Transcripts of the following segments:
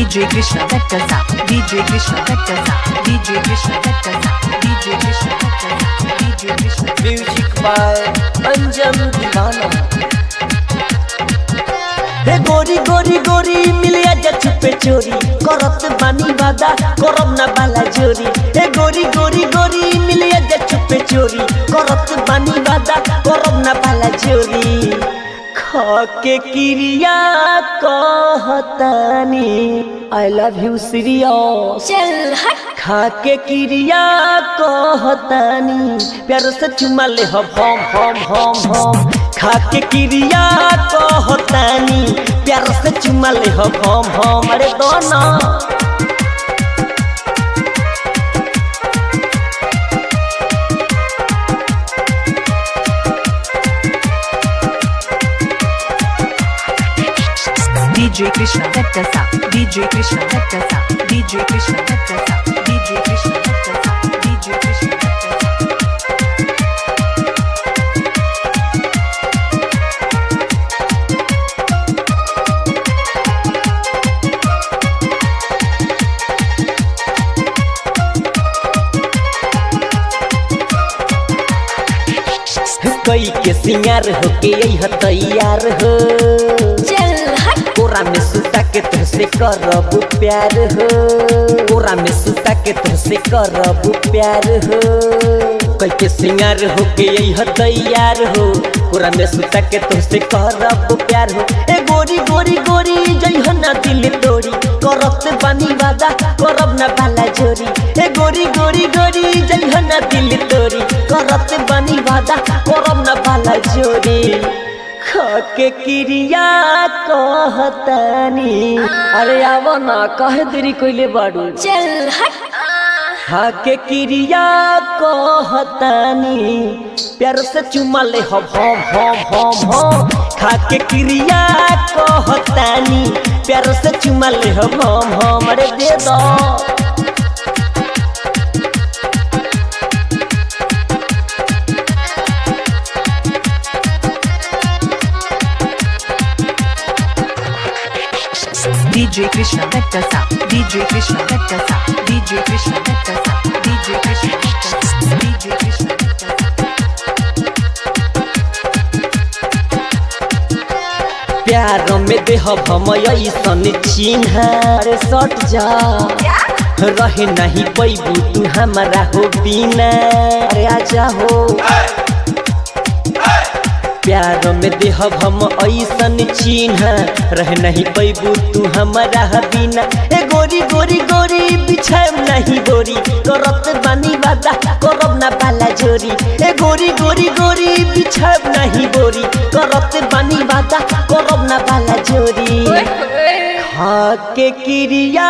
DJ Krishna Vekkasa, DJ Krishna Vekkasa, DJ Krishna Vekkasa, DJ Krishna Vekkasa, DJ Krishna music by Anjam दीवाना हे गोरी गोरी गोरी मिलिया जा छुपे चोरी करत बानी वादा करब ना बाला चोरी हे गोरी गोरी गोरी मिलिया जा छुपे चोरी करत बानी वादा करब ना बाला चोरी खाके क्रिया कहतानी आई लव यू सीरियस चल हट खाके क्रिया कहतानी प्यार से चुमा ले हम हम हम हम हम खाके क्रिया कहतानी प्यार से चुमा ले हम हम हम अरे दोनों DJ Krishna Vekkasa, DJ Krishna Vekkasa, DJ Krishna Vekkasa, DJ Krishna Vekkasa, DJ Krishna Vekkasa. कई के सिंगार हो के यही तैयार हो चल हट कोरा में सुता के तुझसे करब प्यार हो कोरा में सुता के तुझसे करब प्यार हो कई के सिंगार हो के यही तैयार हो कोरा में सुता के तुझसे करब प्यार हो ए गोरी गोरी गोरी जई हो ना दिल तोड़ी करत बानी वादा करब ना बाला जोरी ए गोरी गोरी गोरी जई हो ना दिल तोड़ी करत बानी वादा करब ना बाला जोरी खाके क्रिया कहतानी अरे आव ना कहे देरी कोइले बाड़ू चल हट खाके क्रिया कहतानी प्यार से चुमा ले हम हम हम हम हम खाके क्रिया कहतानी प्यार से चुमा ले हम हम हम अरे दे दो DJ Krishna Vekkasa, DJ Krishna Vekkasa, DJ Krishna Vekkasa, DJ Krishna Vekkasa, DJ Krishna Vekkasa. प्यार में देह हम ऐसन चिन्ह अरे सट जा रहे नहीं पैबू तू हमारा हो बिना अरे आजा हो प्यार में देह हम ऐसन चिन्ह रह नहीं पैबू तू हमारा बिना ए गोरी गोरी गोरी बिछाएम नहीं गोरी करत बानी वादा करब ना बाला जोरी ए गोरी गोरी गोरी बिछाएम नहीं गोरी करत बानी वादा करब ना बाला जोरी खाके क्रिया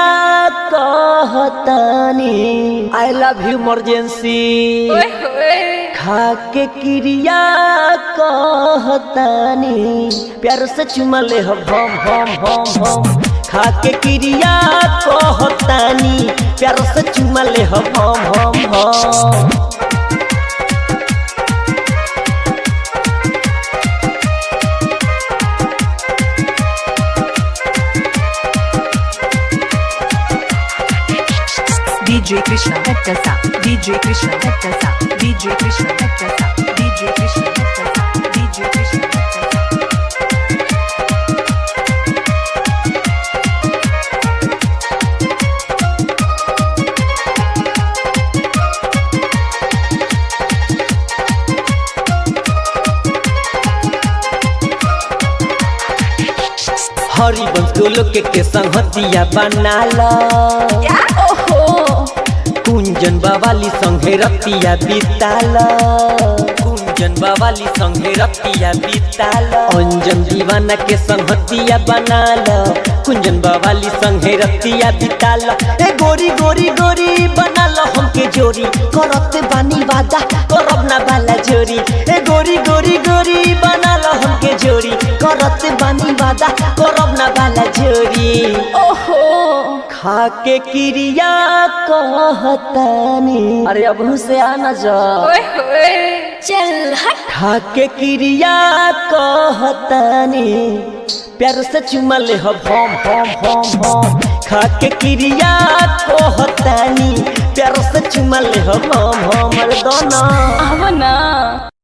कहतानी आई लव यू इमरजेंसी खाके क्रिया कहतानी प्यार से चुमा ले हम हम हम हम हम खाके क्रिया कहतानी प्यार से चुमा ले हम हम हम हम DJ Krishna Vekkasa, DJ Krishna Vekkasa, DJ Krishna Vekkasa, DJ Krishna Vekkasa, DJ Krishna Vekkasa. Harivansh को लोग के संगतिया बनाला ओहो कुंजन बावाली संगे रतिया बिताला कुंजन बावाली संगे रतिया बिताला अंजन दीवाना के संगतिया बनाला कुंजन बावाली संगे रतिया बिताला ए गोरी गोरी गोरी बनाला हमके जोरी करत बानी वादा करब ना बाला जोरी ए गोरी गोरी गोरी बनाला हमके जोरी करत बानी वादा करब ना बाला जोरी ओहो खाके क्रिया कहतानी अरे अब से आना जा चल हट खाके क्रिया कहतानी प्यार से चुमा ले हम हम हम हम हम खा के क्रिया कहतानी प्यार से चुमा ले हम हमर दोना आवना